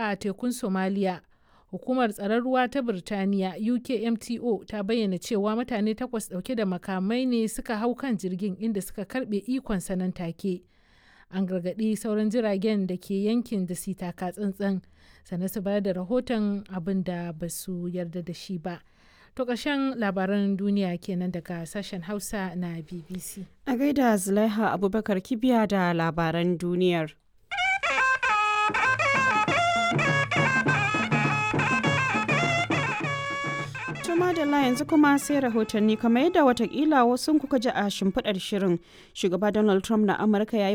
a tekun Somalia. Hukumar tsaron ruwa ta Birtaniya UKMTO ta bayyana cewa mutane takwas ɗauke da makamai ne suka hau kan jirgin inda suka karɓe ikon nan take. An gargaɗi sauran jiragen da ke yankin da su taka tsantsan sannan su bayar da rahoton abin da ba su yarda da shi ba. To ƙarshen labaran duniya kenan daga sashen Hausa na BBC. A gaida Zulaiha Abubakar Kibiya da labaran duniyar. madalla yanzu kuma sai rahotanni kamar yadda watakila wasu kuka ji a shimfiɗar shirin shugaba donald trump na amurka ya yi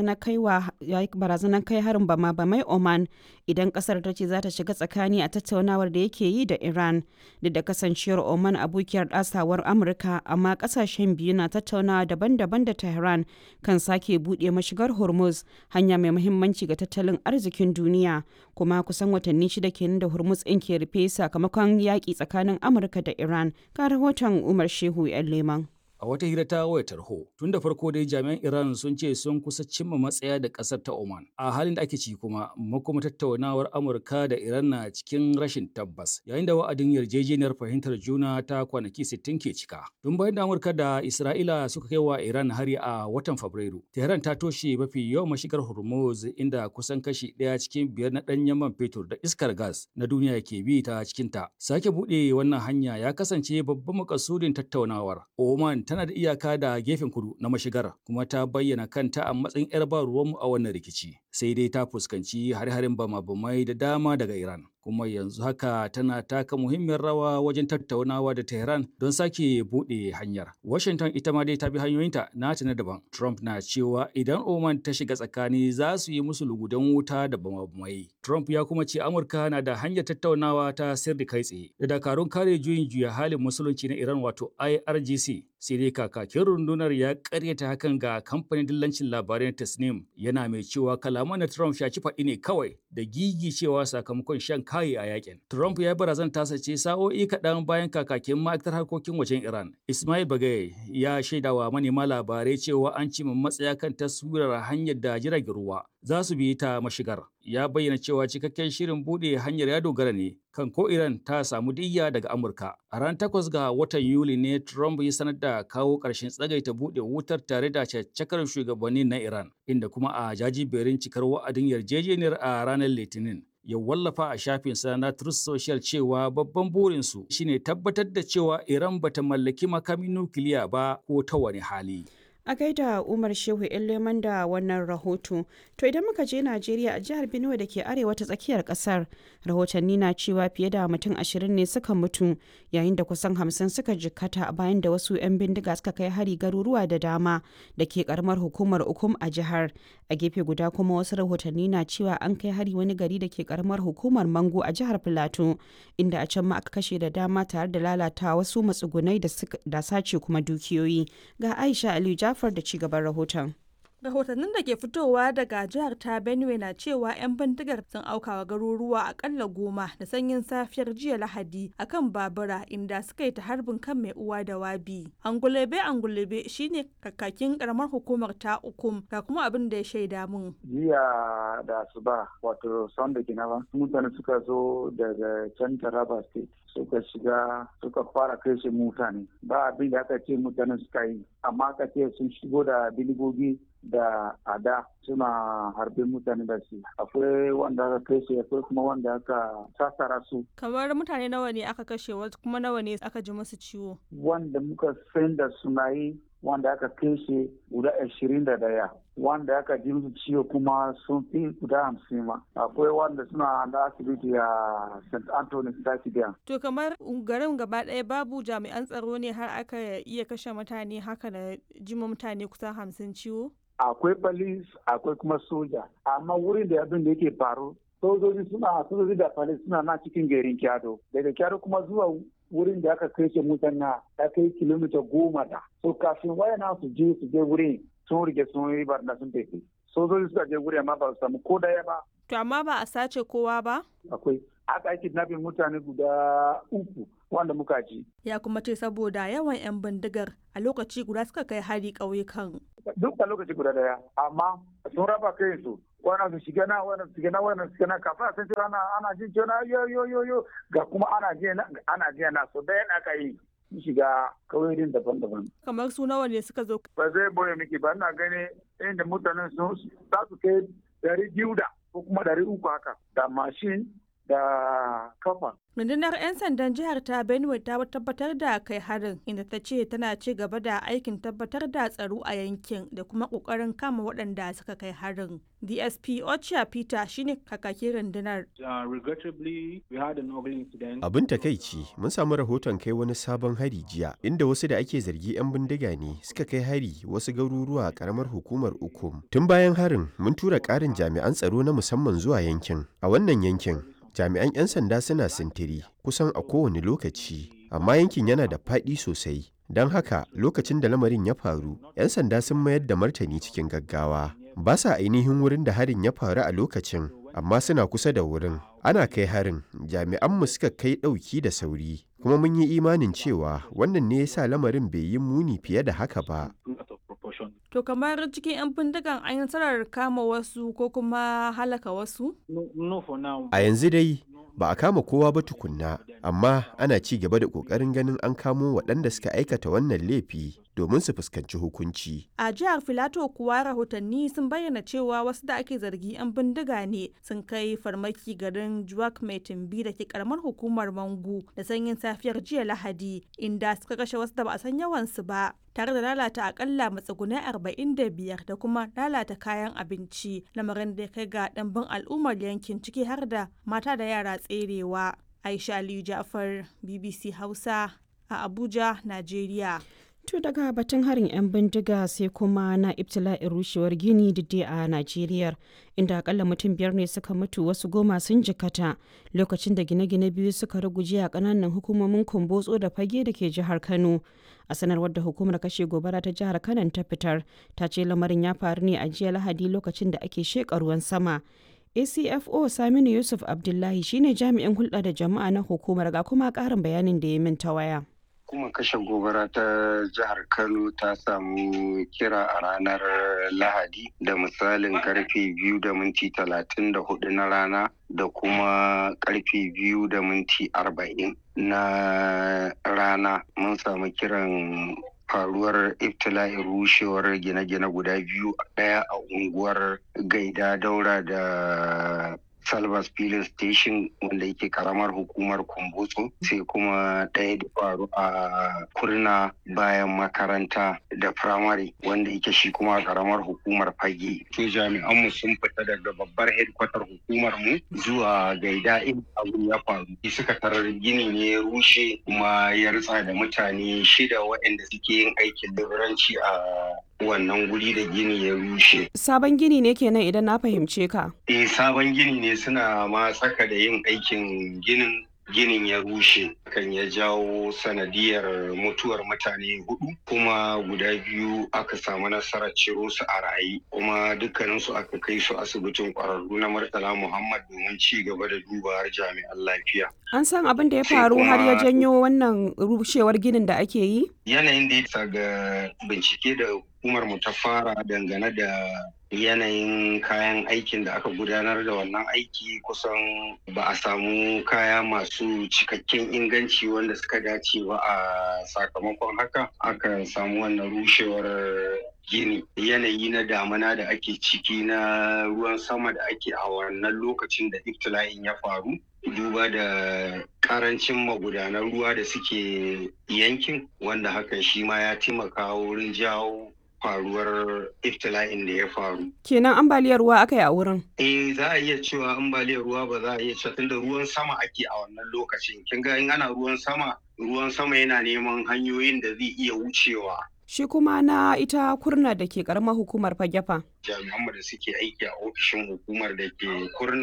barazanar kai harin bama bamai oman idan kasar ta ce za ta shiga tsakani a tattaunawar da yake yi da iran duk da kasancewar oman abokiyar ɗasawar amurka amma kasashen biyu na tattaunawa daban-daban da tehran kan sake buɗe mashigar hormuz hanya mai muhimmanci ga tattalin arzikin duniya kuma kusan watanni shida kenan da hormuz ɗin ke rufe sakamakon yaƙi tsakanin amurka Amurka da Iran ga rahoton Umar Shehu 'yan Leman. A wata hira ta wayar tarho, tun da farko dai jami'an Iran sun ce sun kusa cimma matsaya da ƙasar ta Oman. A halin da ake ci kuma, makoma tattaunawar Amurka da Iran na cikin rashin tabbas, yayin da wa'adin yarjejeniyar fahimtar juna ta kwanaki 60 ke cika. Tun bayan da Amurka da Isra'ila suka kai wa Iran hari a watan Fabrairu, Tehran ta toshe mafi yawan mashigar Hormuz inda kusan kashi ɗaya cikin biyar na ɗanyen man fetur da iskar gas na duniya ke bi ta cikinta. Sake buɗe wannan hanya ya kasance babban makasudin tattaunawar. Oman tana da iyaka da gefen kudu na mashigar kuma ta bayyana kanta a matsayin 'yar ba ruwanmu a wannan rikici sai dai ta fuskanci har-harin bama-bamai da dama daga Iran kuma yanzu haka tana taka muhimmiyar rawa wajen tattaunawa da Tehran don sake buɗe hanyar. Washington ita ma dai ta bi hanyoyinta nata na daban. Trump na cewa idan Oman ta shiga tsakani za su yi musu lugudan wuta da bama-bamai. Trump ya kuma ce Amurka na da hanyar tattaunawa ta sirri kai tsaye da dakarun kare juyin juya halin musulunci na Iran wato IRGC sai dai kakakin rundunar ya karyata hakan ga kamfanin dillancin labarai na Tasnim yana mai cewa kalaman na Trump shaci faɗi ne kawai da gigi cewa sakamakon shan kayi a yakin. Trump ya barazan tasa ce sa'o'i kaɗan bayan kakakin ma'aikatar harkokin wajen Iran. Ismail Bagaye ya shaidawa manema labarai cewa an cimma matsaya kan taswirar hanyar da jiragen ruwa za su bi ta mashigar. Ya bayyana cewa cikakken shirin buɗe hanyar ya dogara ne kan ko Iran ta samu diyya daga Amurka. A ran takwas ga watan Yuli ne Trump ya sanar da kawo ƙarshen tsagaita buɗe wutar tare da caccakar shugabanni na Iran, inda kuma a jajiberin cikar wa'adin yarjejeniyar a ranar Litinin. ya wallafa a shafinsa na Truth Social cewa babban burinsu shine tabbatar da cewa Iran bata mallaki makamin nukiliya ba ko ta wani hali. a gaida umar shehu leman da wannan rahoto to idan muka je najeriya a jihar benue da ke arewa ta tsakiyar kasar rahotanni na cewa fiye da mutum ashirin ne suka mutu yayin da kusan hamsin suka jikkata bayan da wasu 'yan bindiga suka kai hari garuruwa da dama da ke karamar hukumar ukum a jihar a gefe guda kuma wasu rahotanni na cewa an kai hari wani gari da ke karamar hukumar mango a jihar filato inda a can ma aka kashe da dama tare da lalata wasu matsugunai da sace kuma dukiyoyi ga aisha aliyu Jafar da ci gaban rahoton. rahotannin da ke fitowa daga jihar ta benue na cewa 'yan bindigar sun aukawa garuruwa akalla goma da sanyin safiyar jiya lahadi akan babura inda suka yi ta harbin kan mai uwa da wabi angulebe angulebe shine kakakin karamar hukumar ta ukum ga kuma abin da ya shaida mun jiya da asuba wato sunday kenan mutane suka zo daga can taraba state suka shiga suka fara kai shi mutane ba abin da aka ce mutane suka yi amma aka ce sun shigo da biligogi da ada suna harbe mutane da su akwai wanda aka kai su akwai kuma wanda aka sassara su kamar mutane nawa ne aka kashe wasu kuma nawa ne aka ji musu ciwo wanda muka san da suna yi wanda aka kashe guda ashirin da daya wanda aka ji musu ciwo kuma sun fi guda hamsin ma akwai wanda suna da asibiti a st anthony stadium to kamar garin gaba ɗaya babu jami'an tsaro ne har aka iya kashe mutane haka da jima mutane kusan hamsin ciwo akwai police akwai kuma soja amma wurin da abin da yake faru sojoji suna sojoji da police suna na cikin garin kyado daga kyado kuma zuwa wurin da aka kai mutane ya kai kilomita goma da so kafin wayana su je su je wurin sun rige sun yi barna sun tafi sojoji suka je wuri amma ba su samu ko daya ba to amma ba a sace kowa ba akwai aka yi kidnapping mutane guda uku wanda muka ji. Ya kuma ce saboda yawan 'yan bindigar a lokaci guda suka kai hari ƙauyukan. Duk a lokaci guda daya, amma sun raba kai su. Wannan su shiga na, wannan su shiga na, wannan su shiga na, kafin a san cewa ana ana jin cewa yo yo yo yo ga kuma ana jiya na, ana jiya na, so daya aka yi. shiga kauyoyin daban-daban. Kamar su nawa ne suka zo? Ba zai boye miki ba, ina gani inda mutanen sun za su kai dari biyu da ko kuma dari uku haka da mashin da kafa. Rundunar 'yan sandan jihar ta Benue ta tabbatar da kai harin inda ta ce tana ci gaba da aikin tabbatar da tsaro a yankin da kuma kokarin kama waɗanda suka kai harin. DSP Ocha Peter shine kakakin rundunar. Abin takaici mun samu rahoton kai wani sabon hari jiya inda wasu da ake zargi 'yan bindiga ne suka kai hari wasu garuruwa a karamar hukumar Ukum. Tun bayan harin mun tura ƙarin jami'an tsaro na musamman zuwa yankin. A wannan yankin jami'an 'yan sanda suna sintiri kusan a kowane lokaci amma yankin yana da faɗi sosai don haka lokacin da lamarin ya faru 'yan sanda sun mayar da martani cikin gaggawa ba sa ainihin wurin da harin ya faru a lokacin amma suna kusa da wurin ana kai harin jami'anmu suka kai ɗauki da sauri kuma mun yi imanin cewa wannan ne ya sa lamarin bai yi muni fiye da haka ba To kamar cikin 'yan bindigan an yi nasarar kama wasu ko kuma halaka wasu? A yanzu dai ba a kama kowa ba tukunna, amma ana ci gaba da ƙoƙarin ganin an kamo waɗanda suka aikata wannan laifi domin su fuskanci hukunci. A jihar Filato kuwa rahotanni sun bayyana cewa wasu da ake zargi 'yan bindiga ne sun kai farmaki garin Juwak mai tumbi da ke karamar hukumar Mangu da sanyin safiyar jiya Lahadi inda suka kashe wasu da ba a san yawansu ba. tare da lalata akalla matsugunai 45 da kuma lalata kayan abinci lamarin da ya kai ga ɗanbin al'ummar yankin ciki har da mata da yara tserewa aisha aliyu jafar bbc hausa a abuja najeriya To daga batun harin 'yan bindiga sai kuma na ibtila'in rushewar gini didde a Najeriya inda akalla mutum biyar ne suka mutu wasu goma sun jikata lokacin da gine-gine biyu suka ruguje a kananan hukumomin kumbotso da fage da ke jihar Kano. A sanarwar da hukumar kashe gobara ta jihar Kano ta fitar ta ce lamarin ya faru ne a jiya Lahadi lokacin da ake sheƙa ruwan sama. ACFO Saminu Yusuf Abdullahi shine jami'in hulɗa da jama'a na hukumar ga kuma ƙarin bayanin da ya min ta waya. kuma kashe gobara ta jihar kano ta samu kira a ranar lahadi da misalin karfe biyu da minti talatin da hudu na rana da kuma karfe biyu da minti arba'in na rana mun samu kiran faruwar iftila'in rushewar gine-gine guda biyu daya a unguwar gaida daura da Salvas Filin Station wanda yake karamar hukumar Kumbutsu sai kuma ɗaya da faru a kurna bayan makaranta da firamare wanda yake shi kuma karamar hukumar fage. To jami'anmu sun fita daga babbar hedkwatar hukumar mu zuwa gaida in abun ya faru. Suka tarar gini ne ya rushe kuma ya ritsa da mutane shida waɗanda suke yin aikin liburanci a wannan guri da gini ya rushe. Sabon gini ne kenan idan na fahimce ka. Eh sabon gini ne suna ma tsaka da yin aikin ginin ginin ya rushe kan ya jawo sanadiyar mutuwar mutane hudu kuma guda biyu aka samu nasarar ciro su a rayi kuma dukkaninsu aka kai su asibitin kwararru na murtala muhammad domin ci gaba da duba jami'an lafiya An san abin da ya faru har ya janyo wannan rushewar ginin da ake yi? yanayin da ya ga bincike da hukumar mu ta fara dangane da yanayin kayan aikin da aka gudanar da wannan aiki kusan ba a samu kaya masu cikakken inganci wanda suka dace ba a sakamakon haka aka samu wannan rushewar gini yanayi na damana da ake ciki na ruwan sama da ake a wannan lokacin da iftila'in ya faru duba da karancin magudanan ruwa da suke yankin wanda hakan shi ma ya taimaka wurin jawo faruwar iftila'in da ya faru. Kenan ambaliyar ruwa aka yi a wurin. Eh za a iya cewa ambaliyar ruwa ba za a iya cewa tunda ruwan sama ake a wannan lokacin. Kin ga in ana ruwan sama, ruwan sama yana neman hanyoyin da zai iya wucewa. Shi kuma na ita kurna da ke karamar hukumar fagefa. Jami'an da suke aiki a ofishin hukumar da ke kurna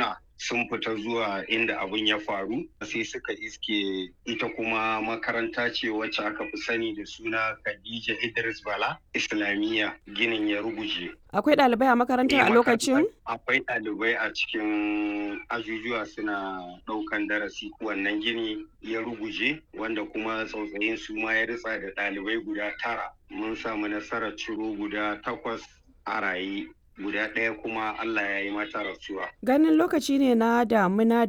sun fita zuwa inda abin ya faru sai suka iske ita kuma makaranta ce wacce aka fi sani da suna Khadija Idris Bala Islamiyya ginin ya ruguje. Akwai ɗalibai a makarantar a lokacin? Akwai ɗalibai a cikin ajujuwa suna ɗaukan darasi wannan gini ya ruguje wanda kuma tsautsayin su ma ya ritsa da ɗalibai guda tara. Mun samu nasarar ciro guda takwas a raye. guda ɗaya kuma Allah ya yi mata rasuwa. Ganin lokaci ne na damuna